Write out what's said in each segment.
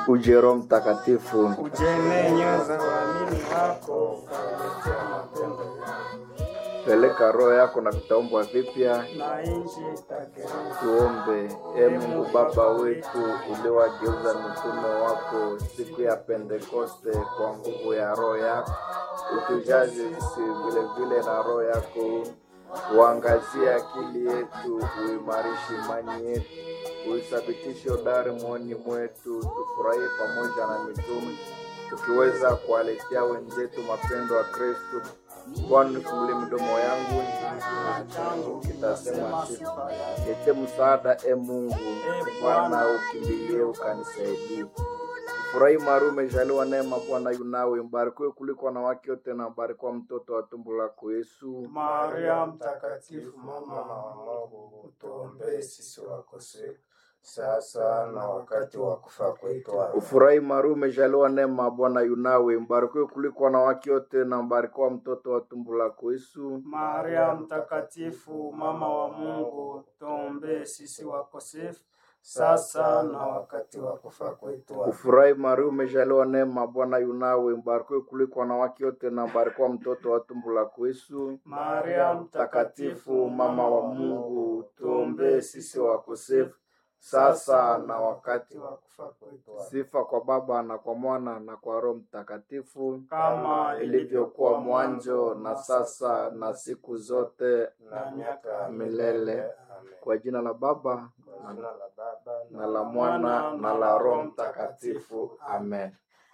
Uje Roho Mtakatifu, Ujene nyoyo za waamini wako ukawaletea mapendo yako, peleka roho yako na vitaumbwa vipya. na nchi itagereza. Tuombe. E Mungu Baba wetu, uliwageuza mitume wako siku ya Pentekoste kwa nguvu ya roho yako, utujaze sisi vile vile na roho yako, uangazie akili yetu, uimarishe imani yetu, uithabitishe udari moyoni mwetu, tufurahie pamoja na mitume, tukiweza kuwaletea wenzetu mapendo ya Kristo. Bwana, nifungulie midomo yangu changu kitasema sifa. Lete msaada e Mungu, Bwana ukimbilie ukanisaidie. Furahi Maria, umejaliwa neema, Bwana yunawe, mbarikiwe kuliko wanawake wote, na mbarikiwa mtoto wa tumbo lako Yesu. Maria Mtakatifu, mama wa Mungu, utuombee sisi wakosefu sasa na wakati wa kufa kwetu. Amen. Ufurahi Maria, umejaliwa neema, Bwana yunawe, mbarikiwe kuliko wanawake wote, na mbarikiwa mtoto wa tumbo lako Yesu. Maria Mtakatifu, mama wa Mungu, tuombee sisi wakosefu sasa na wakati wa kufa kwetu. Amen. Ufurahi Maria, umejaliwa neema, Bwana yunawe, mbarikiwe kuliko wanawake wote, na mbarikiwa mtoto wa tumbo lako Yesu. Maria Mtakatifu, mama wa Mungu, tuombee sisi wakosefu sasa na wakati wa kufa kwetu. Amen. Sifa kwa Baba na kwa Mwana na kwa Roho Mtakatifu, Kama ilivyokuwa mwanzo na sasa na siku zote na miaka ya milele. Amen. Kwa jina la Baba Kwa jina la Baba na la Mwana na la Roho Mtakatifu, amen.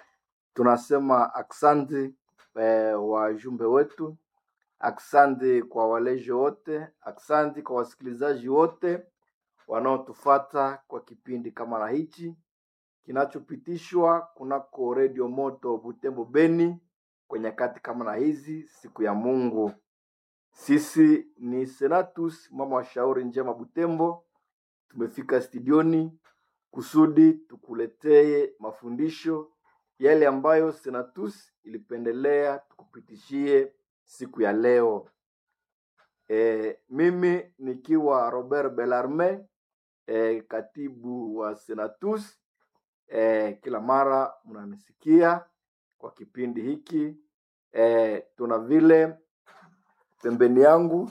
Tunasema aksanti eh, wajumbe wetu, aksanti kwa walezi wote, aksanti kwa wasikilizaji wote wanaotufata kwa kipindi kama na hichi kinachopitishwa kunako redio moto Butembo Beni kwa nyakati kama na hizi, siku ya Mungu. Sisi ni Senatus mama wa shauri njema Butembo, tumefika studioni kusudi tukuletee mafundisho yale ambayo Senatus ilipendelea tukupitishie siku ya leo. E, mimi nikiwa Robert Bellarme e, katibu wa Senatus. E, kila mara mnanisikia kwa kipindi hiki e, tuna vile pembeni yangu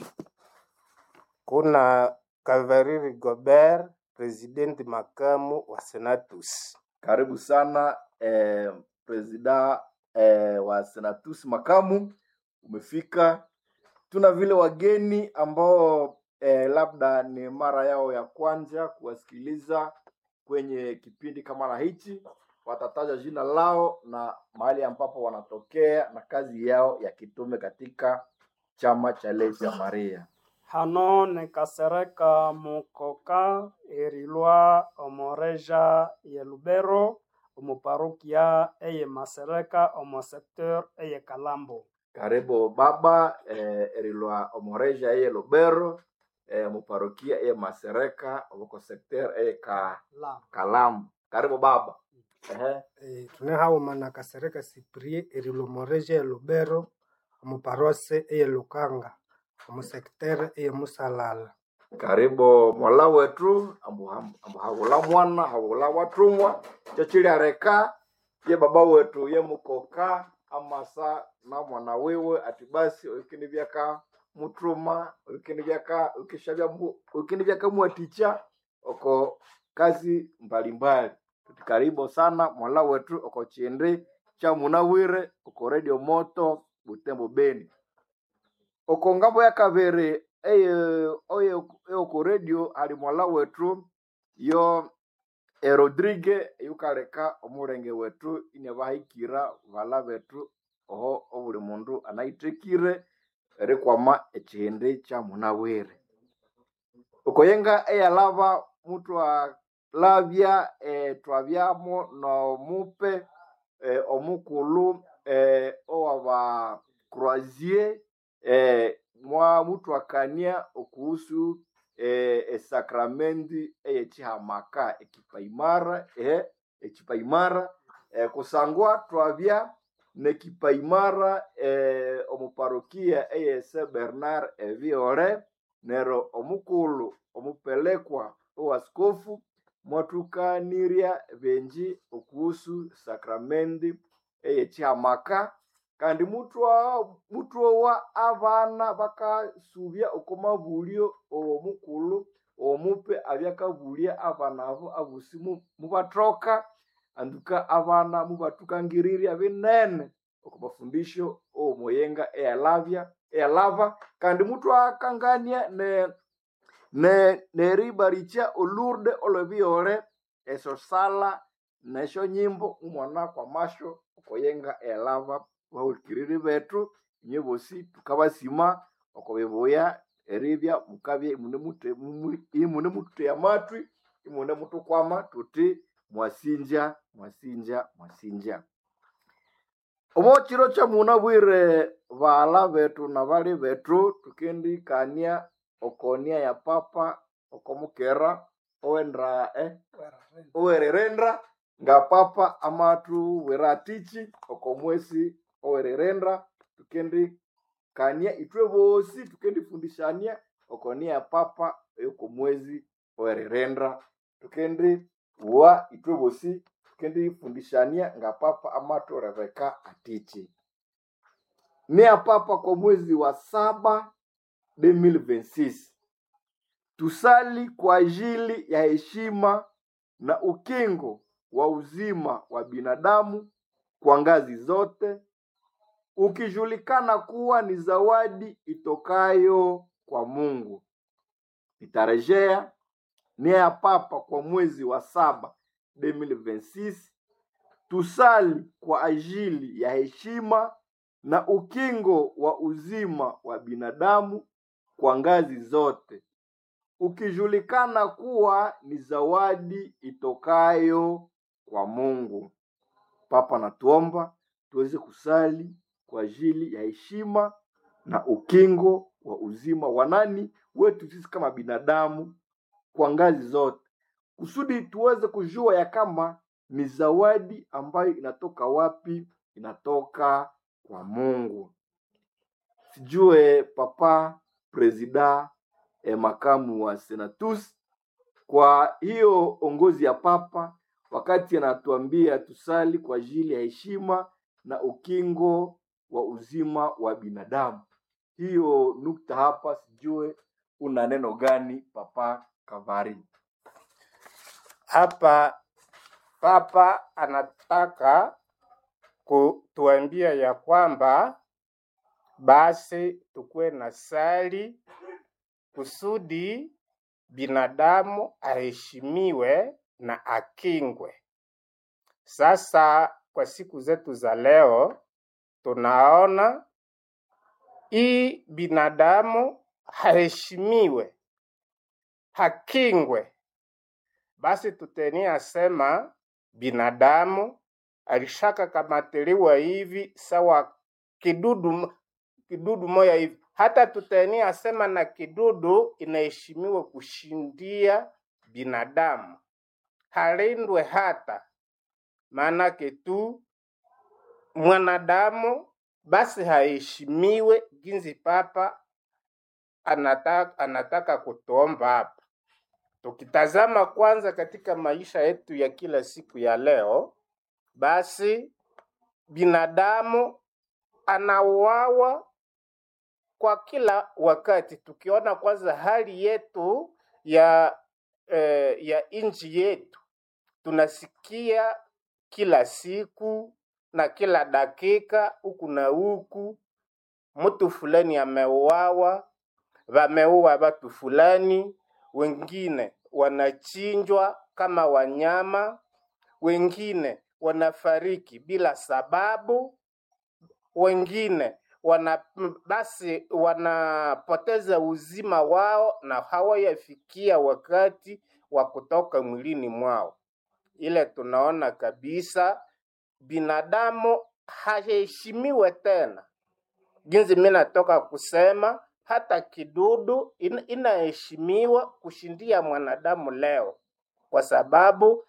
Kuna Kavariri Gobert, presidenti makamu wa Senatus. karibu sana eh, presida eh, wa Senatus makamu umefika. Tuna vile wageni ambao eh, labda ni mara yao ya kwanza kuwasikiliza kwenye kipindi kama na hichi, watataja jina lao na mahali ambapo wanatokea na kazi yao ya kitume katika chama cha Lezi ya Maria. hano nikasereka mukoka erilwa omoreja ye lubero omuparokia eye masereka omo secteur eye kalambo karibu baba eh, erilwa omoreja eye lubero eh, muparokia eye masereka obuko sekter eye ka, la kalamu karibu baba Ehe. E, tunehaumana kasereka siprie erilomoreja elubero omuparose eye lukanga omusektere eye musalala karibu mola wetu ambu ambu hawula mwana hawula watumwa chochiliareka ye baba wetu ye mukoka amasa na mwana wiwe ati basi ukini byaka mutuma ukini byaka ukishabya mu- ukini byaka mwaticha oko kazi mbalimbali tuti karibu sana mola wetu oko chindi cha munawire oko radio moto butembo beni oko ngambo ya kabere eye oye oko radio ali mwala wetu yo e rodrigue yukaleka omulenge wetu ine bahikira vala betu oho obuli mundu anaitekire erikwama ekihindi kya munawire okoyenga eyalava mutu alavya e, twavyamo nomupe e, omukulu e, owaba croisier e, mwa mutu akania okuhusu e, esakramenti eyechihamaka ekipaimara e, ekipaimara e, kusangwa twabya nekipaimara e, omuparokia eyese bernard eviole nero omukulu omupelekwa owaskofu mwatukanirya benji oku kuhusu sakramendi eyechihamaka kandi mutwa mutwowa abana bakasubya oko mabulyo owomukulu omupe abyakabulya abana abo abosi mu- mubathoka anduka abana mubatukangiriria binene oko mafundisho owomoyenga eyalavya eyalava kandi mutwakangania ne ne neriba richa olurde olwebiole esyo sala nesyo nyimbo umwana kwamasho okoyenga elava bahulikiriri betu inye bosi tukabasima oko bibuya eribya mukabya imune mute- mu- imune mututeya amatwi imune mutukwama tuti mwasinja mwasinja mwasinja omo chiro kyamuna bwire bala betu na bali betu tukendikania okonia ya papa okomukera owendra eh, owererenda nga papa amatu weratichi okomwesi owererenda tukendikania itwe bosi tukendifundishania okonia ya papa eyokomwezi owererenda tukendi wa itwe bosi tukendifundishania nga papa amatu rebeka atichi nia papa kwa mwezi wa saba 2026 tusali kwa ajili ya heshima na ukingo wa uzima wa binadamu kwa ngazi zote ukijulikana kuwa ni zawadi itokayo kwa mungu nitarejea nia ya papa kwa mwezi wa saba 2026 tusali kwa ajili ya heshima na ukingo wa uzima wa binadamu kwa ngazi zote ukijulikana kuwa ni zawadi itokayo kwa mungu papa natuomba tuweze kusali kwa ajili ya heshima na ukingo wa uzima wa nani wetu sisi kama binadamu kwa ngazi zote kusudi tuweze kujua ya kama ni zawadi ambayo inatoka wapi inatoka kwa mungu sijue papa presida eh, makamu wa senatus kwa hiyo ongozi ya papa wakati anatuambia tusali kwa ajili ya heshima na ukingo wa uzima wa binadamu hiyo nukta hapa sijue una neno gani papa kavari Hapa Papa anataka kutuambia ya kwamba basi tukuwe na sali kusudi binadamu aheshimiwe na akingwe. Sasa kwa siku zetu za leo tunaona hii binadamu haheshimiwe, hakingwe. Basi tutenia sema binadamu alishaka kamatiliwa hivi sawa kidudu kidudu moya hivi. Hata tutenia sema na kidudu inaheshimiwa kushindia binadamu, halindwe hata maanake tu mwanadamu basi haheshimiwe jinsi papa anataka, anataka kutuomba hapa. Tukitazama kwanza katika maisha yetu ya kila siku ya leo, basi binadamu anauawa kwa kila wakati. Tukiona kwanza hali yetu ya eh, ya nchi yetu, tunasikia kila siku na kila dakika huku na huku, mtu fulani ameuawa, wameua watu fulani, wengine wanachinjwa kama wanyama, wengine wanafariki bila sababu, wengine wana basi wanapoteza uzima wao na hawayafikia wakati wa kutoka mwilini mwao. Ile tunaona kabisa binadamu haheshimiwe tena. Jinsi mimi natoka kusema, hata kidudu in, inaheshimiwa kushindia mwanadamu leo, kwa sababu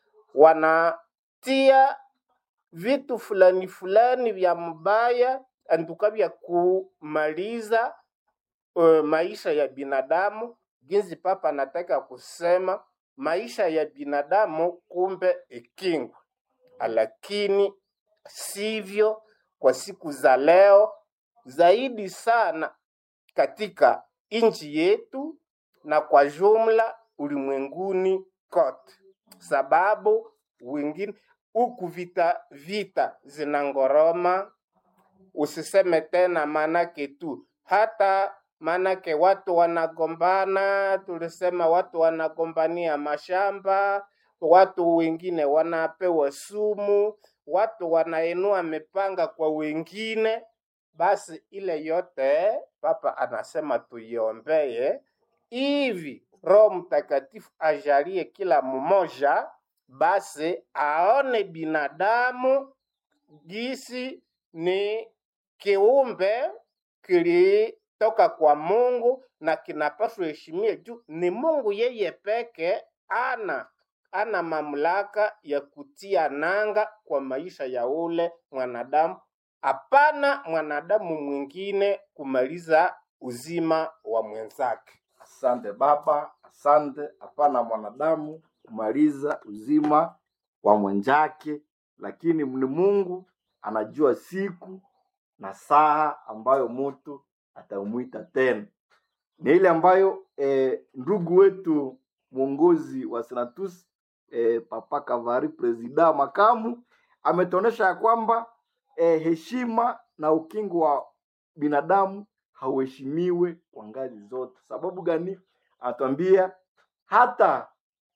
wanatia vitu fulani fulani vya mbaya anduka vya kumaliza uh, maisha ya binadamu. Jinsi papa anataka kusema maisha ya binadamu kumbe ikingwe. lakini sivyo kwa siku za leo, zaidi sana katika nchi yetu na kwa jumla ulimwenguni kote, sababu wengine huku vita vita zinangoroma, usiseme tena manake tu hata manake watu wanagombana, tulisema watu wanagombania mashamba, watu wengine wanapewa sumu, watu wanainua mipanga kwa wengine. Basi ile yote Papa anasema tuiombee hivi Roho Mtakatifu ajalie kila mmoja basi aone binadamu gisi ni kiumbe kilitoka kwa Mungu na kinapaswa heshimie juu ni Mungu yeye peke ana ana mamlaka ya kutia nanga kwa maisha ya ule mwanadamu, hapana mwanadamu mwingine kumaliza uzima wa mwenzake. Asante Baba, asante. Hapana mwanadamu kumaliza uzima wa mwenzake, lakini ni Mungu anajua siku na saa ambayo mtu atamwita tena. Ni ile ambayo eh, ndugu wetu mwongozi wa Senatus eh, Papa Kavari presida makamu ametuonesha ya kwamba eh, heshima na ukingo wa binadamu hauheshimiwe kwa ngazi zote. Sababu gani? Anatuambia hata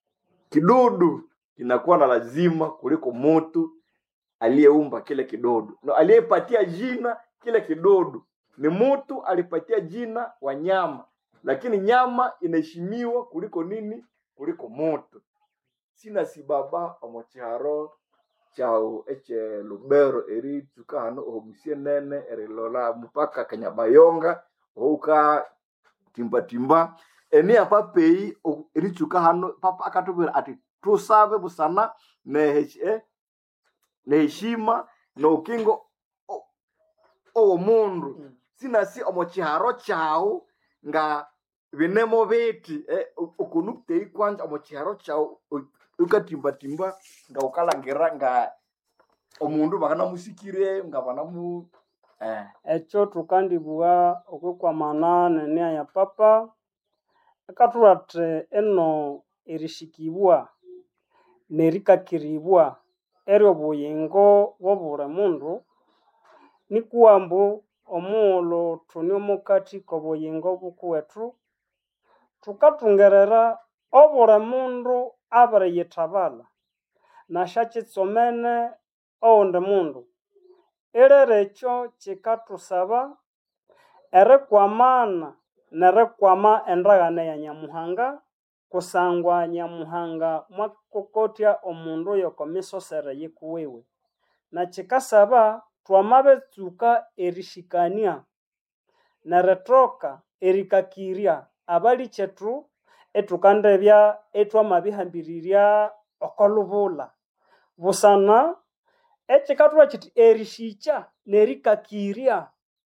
kidudu kinakuwa na lazima kuliko mtu aliyeumba kile kidudu, na aliyepatia jina kile kidudu ni mtu alipatia jina wanyama, lakini nyama inaheshimiwa kuliko nini? Kuliko mtu. sina sibaba omocharo chao eche lubero eri tuka hano obusie nene erilola mpaka kanyabayonga ouka timba timba eni apa pei o- eri tuka hano papa akatubwira ati tusabe busana nehe neheshima na ukingo o- owo mundu sinasi omochiharo chao nga binemo biti eh, u- ukunukutei kwanja omochiharo chao u- ukatimbatimba nga ukalangira nga omundu bakanamusikire nga banamu eh, ekyo tukandibwa okwikwamana nenia ya papa akathuwa athi eno erishikibwa nerikakiribwa ery'obuyingo bw'obuli mundu nikuwambu omughulhu thune omukati k'obuyingo bukuwethu thukathungerera obuli mundu abiriyithabala nasyakyitsomene oghundi mundu ilere ekyo kikathusaba erikwamana nerikwama endagane ya nyamuhanga kusangwa nyamuhanga mwakokotya omundu y'oko misosere yikuwiwe na kikasaba twamabetsuka erishikania nerithoka erikakirya abalikethu ethukandebya ethwamabihambirirya oko lubula busana ekikathuwa kiti erishikya nerikakirya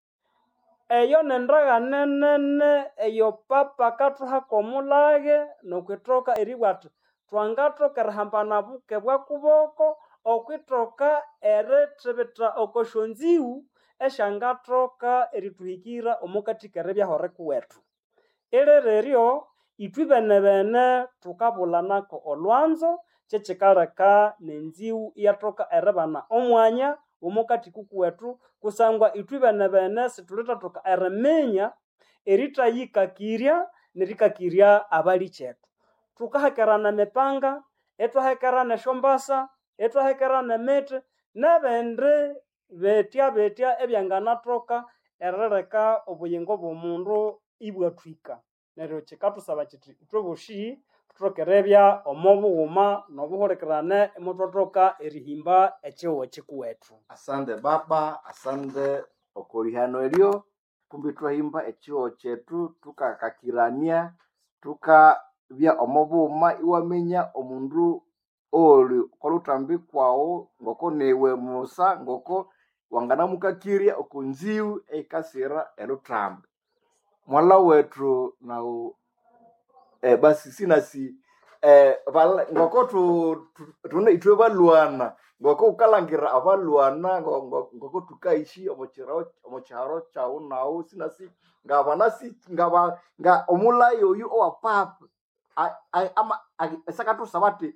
eyo nendagane nene eyo papa akathuhaka omulage nokwithoka eribwa athi twangathoka erihambana buke bwa kuboko okwithoka erithibitha oko syonziwu esyangathoka erithuhikira omukati keribyaho rikuwethu ilere eryo ithwi bene bene thukabulhanako olwanzo kyekikaleka n'enziwu iyathoka eribana omwanya w'omukati kukuwethu kusangwa ithwi bene bene sithulithathoka eriminya erithayikakirya nerikakirya abalikethu thukahekerana emipanga ithwahekerana esyombasa ithwahekerana emithi n'ebindi betya betya ebyanganathoka erileka obuyingo bw'omundu ibwathwika neryo kikathusaba kiti ithwe bosi thuthoke eribya omo bughuma n'obuhulikirane imuthwathoka erihimba ekihugho kikuwethu asante baba asante okolihano elyo kumbi twahimba ekihoo kyethu tukakakirania tukabya omo bughuma iwaminya omundu oli okoluthambi kwawu ngoko niwe musa ngoko wanganamukakirya okonziwu eyikasira eluthambi mwala wethu nawu eh, basi sinasi eh, bala, ngoko tu, tu, tune itwe balwana ngoko ukalangira abalwana ngo- ngo- ngoko tukaishi omuchiro- omucharo chau nau sinasi ngabana si ngaba nga omulayi oyu owapapa A- a- ama a- esakatusa bati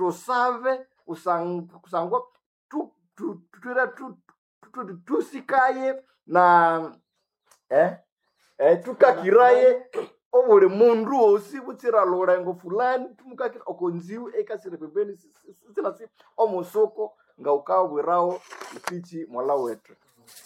tusave usang- kusangwa tu- tu- tutwire tu- tu- tu- tusikaye na eh, eh, tukakiraye obuli mundu wosi butsira lulengo fulani tumukakira okonziwu ekasire pembeni si- si- si- sinasi omusoko nga ukabwirawo ipichi mwala wetu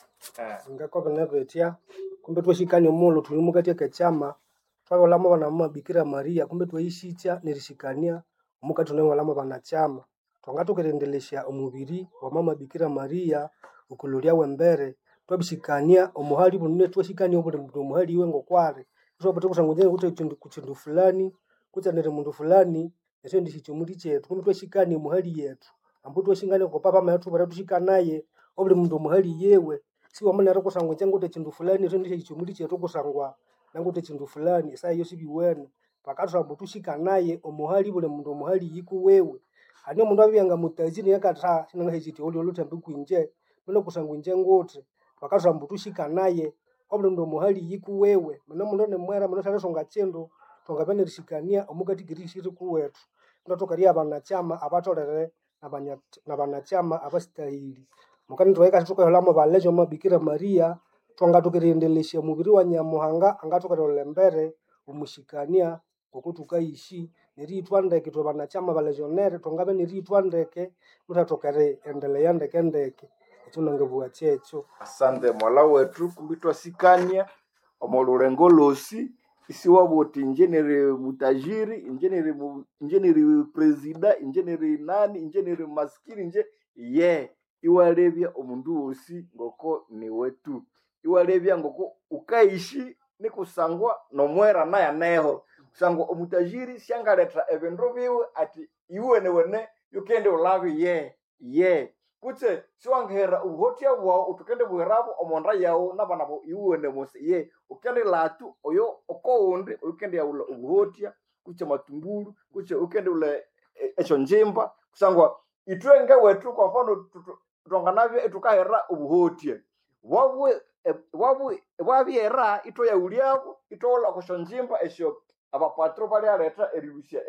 eh. ngako binabetya kumbe twashikania omulo tuli mukati ekechama twawolamo bana mumabikira maria kumbe twayishikya nerishikania omukati tunawolamo banachama twanga tukirendelesya omubiri wa mama bikira maria ukulu lyawe mbere twabishikania omuhali bunene twashikania obuli mundu omuhali iwe ngokwari twapata kusangujene kuti chindu kuchindu fulani kutsanire mundu fulani esyo ndi chichumuli chetu kumbe twashikania omuhali yetu ambu twashikania kopapa mayatu bara tushikanaye obuli mundu omuhali yewe siwamunere kusangwa changuti chindu fulani esyo ndisho chichumuli chetu kusangwa nanguti chindu fulani esayo sibiwene pakatusamba tushikanaye omuhali buli mundu omuhali yiku wewe ani omundu abyanga mutajiri yakatha sinanga hechiti oli olutembe kwinje mino kusangwa inje nguti pakatusamba tushikanaye obuli mundu omuhali yiku wewe mino mundu nimwera mino shalesonga chindu twangabenirishikania omukati girishiri kuwetu ndo tukaria abanachama abatolere nabanya- nabanachama abasitahili mukani tuwaika tukaholamo balejo mabikira maria twanga tukirendelesya mubiri wa nyamuhanga anga tukarolembere umushikania ngoku tukaishi neriitwa ndeke twe banachama balejonere twangabe neriitwa ndeke mutatokere endeleya ndeke ndeke ekyo nangebua kyekyo asante mwala wetu kumbi twasikania omo lulengo losi isiwaboti injeneri mutajiri injeneri mu, injeneri presida injeneri nani injeneri maskini nje ye iwalebya omundu wosi ngoko ni wetu iwalebya ngoko ukaishi nikusangwa nomwera naye neho kusangwa omutajiri syangaleta ebindu biwe ati iwe wene yukende ulabi ye ye kutse siwangihera ubuhotya bwawu utukende bwirabo omonda yawu nabana bo iwuwene musi ye ukende latu oyo okowundi ukende yaula ubuhotya kutse matumbulu kutse ukende ula e- esyo njimba kusangwa itwe ngewethu kwa mfano tutu- twanganabye itukahera ubuhotya wabwe e- wabwe wabyera ito yaulyabo itola kusyo njimba esyo abapatro balyaleta erilusya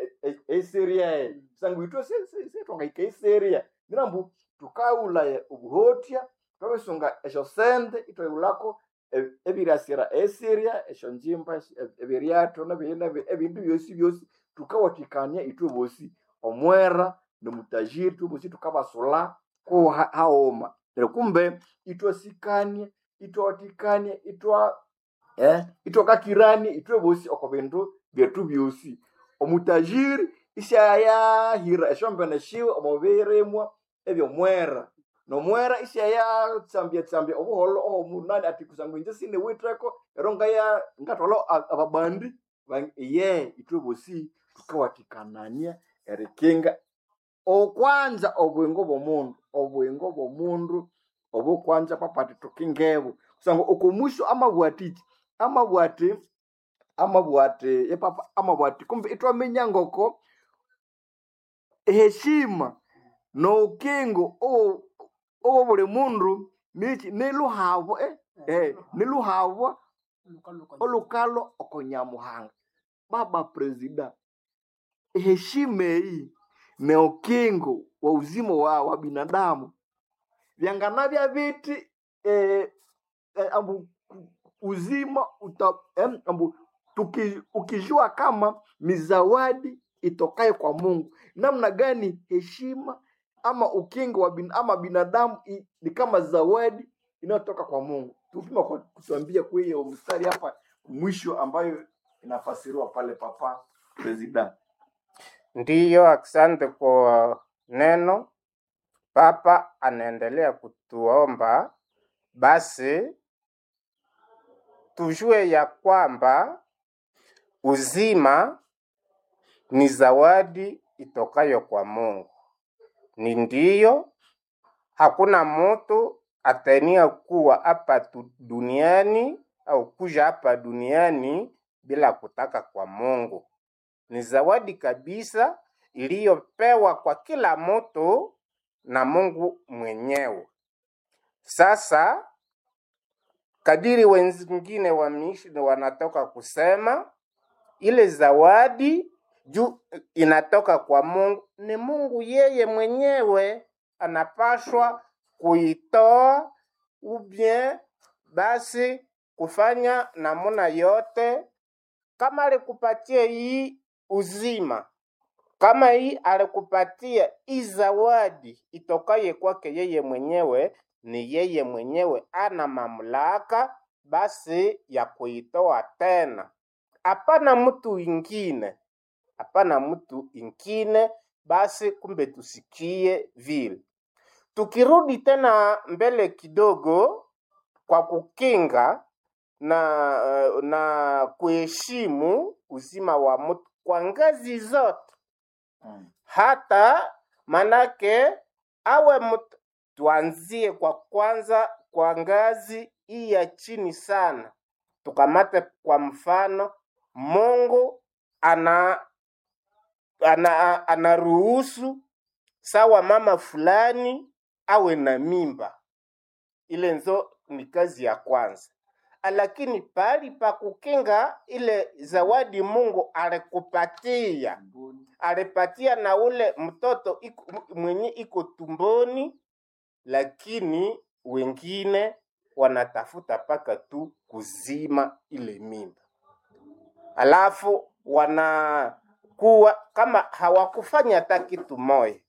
eseriae kusangwa itwe sitwangahika eseria nirambu tukaulaye obuhotya twabisunga esyo sente itwayiulako e- ebiriasira esiria esyo njimba esyo- e- ebiryato nebi- nebi- ebindu byosi byosi tukawatikania itwe bosi omwera nomutajiri itwe bosi tukabasula ku ha- haoma neryo kumbe itwasikania itwawatikania itwa eh, itwakakirania itwe bosi oko bindu byetu byosi omutajiri isyayahira esyombene shiwe omubirimwa ebyomwera nomwera isyayatsambya tsambya obuholo ohomunani ati kusangwa inje siniwitheko ero ngaya ngatwala a- ababandi bang- ye itwe bosi tukawatikanania erikinga okwanza obwingo bw'omundu obwingo bw'omundu obukwanza papati tukingebu kusangwa okomusho amabwatiki amabwati amabwati epapa amabwati kumbe itwaminya ngoko heshima noukingo owo owo buli mundu niki niluhavo eh, eh, niluhavo olukalo okonyamuhanga baba presida heshima eyi neukingo wa uzima wa, wa binadamu vyanganavya viti eh, eh, ambu uzima uta, eh, ambu tuki, ukijua kama ni zawadi itokaye kwa mungu namna gani heshima ama ukingo wa bin, ama binadamu i, ni kama zawadi inayotoka kwa mungu tupima kwa kutuambia kwa hiyo mstari hapa mwisho ambayo inafasiriwa pale papa presida Ndiyo, asante kwa neno. Papa anaendelea kutuomba basi tujue ya kwamba uzima ni zawadi itokayo kwa Mungu. Ni ndiyo, hakuna mtu atania kuwa hapa tu- duniani au kuja hapa duniani bila kutaka kwa Mungu. Ni zawadi kabisa iliyopewa kwa kila mtu na Mungu mwenyewe. Sasa kadiri wengine wa misheni wanatoka kusema ile zawadi juu inatoka kwa Mungu, ni Mungu yeye mwenyewe anapashwa kuitoa ubien basi kufanya namuna yote, kama alikupatia hii uzima, kama hii alikupatia hii zawadi itokaye kwake yeye mwenyewe, ni yeye mwenyewe ana mamlaka basi ya kuitoa tena, hapana mtu ingine, hapana mtu ingine. Basi kumbe tusikie vile. Tukirudi tena mbele kidogo, kwa kukinga na na kuheshimu uzima wa mtu kwa ngazi zote, Mm. hata manake awe mtu, tuanzie kwa kwanza kwa ngazi hii ya chini sana, tukamate kwa mfano, Mungu ana ana anaruhusu sawa mama fulani awe na mimba, ile nzo ni kazi ya kwanza, lakini pahali pa kukinga ile zawadi Mungu alikupatia alipatia na ule mtoto iko, mwenye iko tumboni, lakini wengine wanatafuta paka tu kuzima ile mimba, alafu wanakuwa kama hawakufanya hata kitu moja.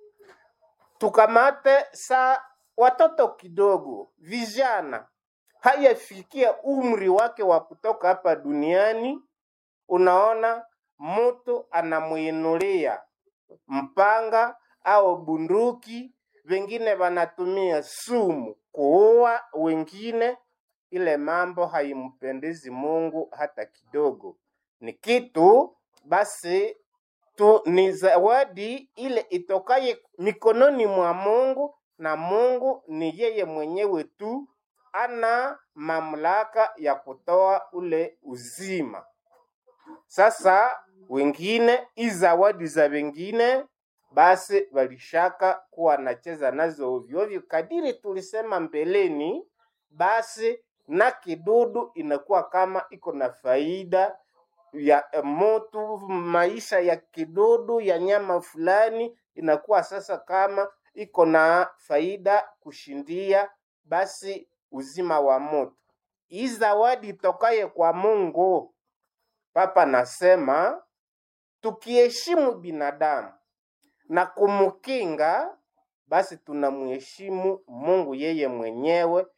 Tukamate sa watoto kidogo, vijana hayafikia umri wake wa kutoka hapa duniani, unaona mtu anamuinulia mpanga au bunduki, wengine wanatumia sumu kuua wengine. Ile mambo haimpendezi Mungu hata kidogo. Ni kitu basi tu, ni zawadi ile itokaye mikononi mwa Mungu, na Mungu ni yeye mwenyewe tu ana mamlaka ya kutoa ule uzima. Sasa wengine hii zawadi za wengine basi walishaka kuwa nacheza nazo ovyo ovyo, kadiri tulisema mbeleni, basi na kidudu inakuwa kama iko na faida ya eh, motu, maisha ya kidudu ya nyama fulani inakuwa sasa kama iko na faida kushindia basi uzima wa moto. Hii zawadi itokaye kwa Mungu Papa nasema tukiheshimu binadamu na kumkinga, basi tunamheshimu Mungu yeye mwenyewe